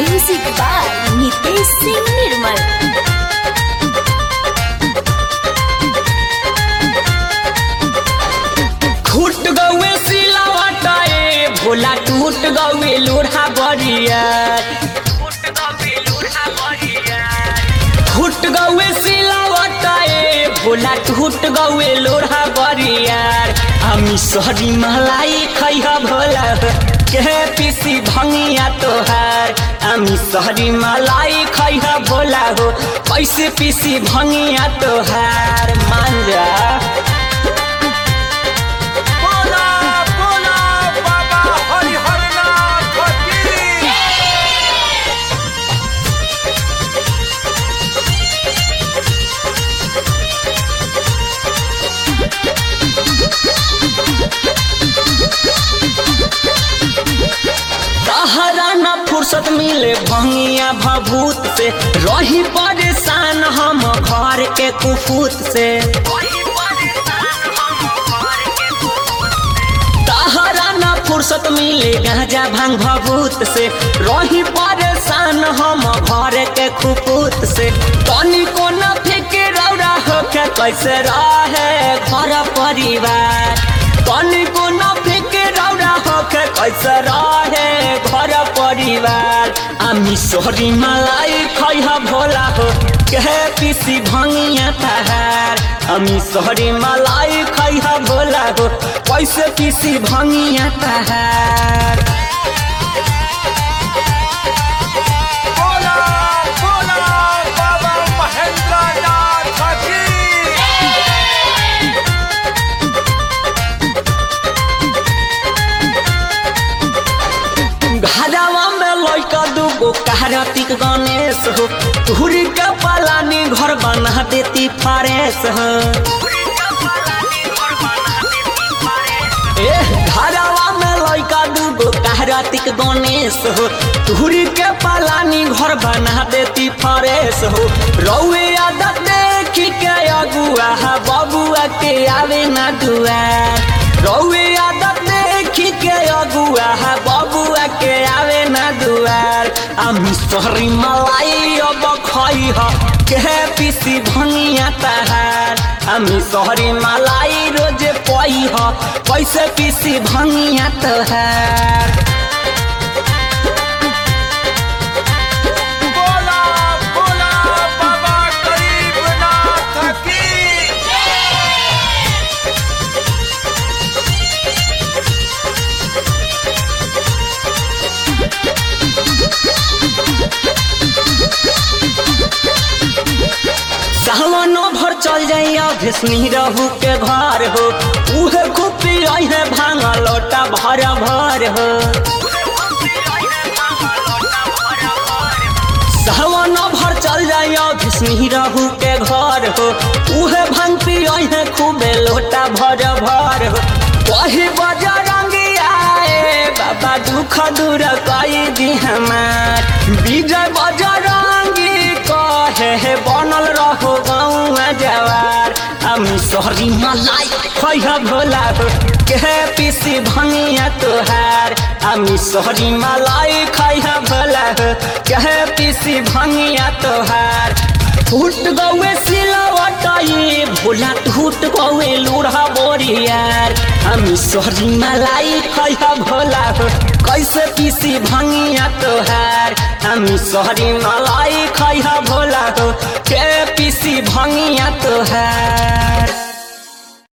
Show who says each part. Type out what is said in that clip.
Speaker 1: music by Nitesh Singh Nirmal
Speaker 2: फूट गौए सिलावटा ए भोला टूट गौए लोढ़ा बरिया फूट गौए सिलावटा ए भोला टूट गौए लोढ़ा बरियार हामी सहरी मलाई खैह भोला के पिसी भंगिया तोहार हामी सहरी मलाई खैह भोला हो कैसे पिसी भंगिया तोहार मान जा
Speaker 3: बोला बोला बाबा हरिहरनाथ की
Speaker 2: तहरा न फुर्सत मिले भंगिया भभूत से रही परेशान हम घर के कुफूत से तहरा न फुर्सत मिले गांजा भांग भभूत से रही परेशान हम घर के कुफूत से तनी को न फिक्र रौरा होके कैसे रहे घर परिवार तनी को न फिक्र रौरा होके कैसे रहे घर परिवार आमी सोहरी मलाई खैह भोला हो के पिसी भंगिया तहार आमी सोहरी मलाई खैह भोला हो कैसे पिसी भंगिया तहार
Speaker 3: बोला बोला बाबा महेंद्रनाथ की
Speaker 2: घरवा में लइका दूगो कार्तिक गणेश हो तुहरी के पलानी घर बना देती फरेश हो ए घरवा में लइका दूगो कार्तिक गणेश हो तुहरी के पलानी घर बना देती फरेश हो रउए आदत देखी के अगुआ बबुआ के आवे ना दुआर रउए आदत देखी के अगुआ बबुआ के आवे ना दुआर आमी सोहरी मलाई अब खई ह के पिसी भंगिया तहार आमी सोहरी मलाई रोजे पई ह कैसे पिसी भंगिया तहार
Speaker 3: बोला बोला बाबा गरीबनाथ की
Speaker 2: सावनो भर चल जाइया भीष्मी रहू के घर हो उहे खुपी है भांगा लोटा भर भर हो सावनो भर चल जाइया भीष्मी रहू के घर हो उहे भांग पी है खूबे लोटा भर भर हो वही बजरंगी आए बाबा दुख दूर कई दी हमार विजय बजरंगी कहे हे बनल रहो गाँव जवार আমি সরি মালাই খৈয়া ভোলা हो के पिसी भंगिया तोहार আমি সরি মালাই খৈয়া ভোলা हो के पिसी भंगिया तोहार फूट गौए सिलवटाई भोला टूट गौए लूढ़ा बोरियार আমি সরি মালাই খৈয়া ভোলা हो कैसे पिसी भंगिया तोहार আমি সরি মালাই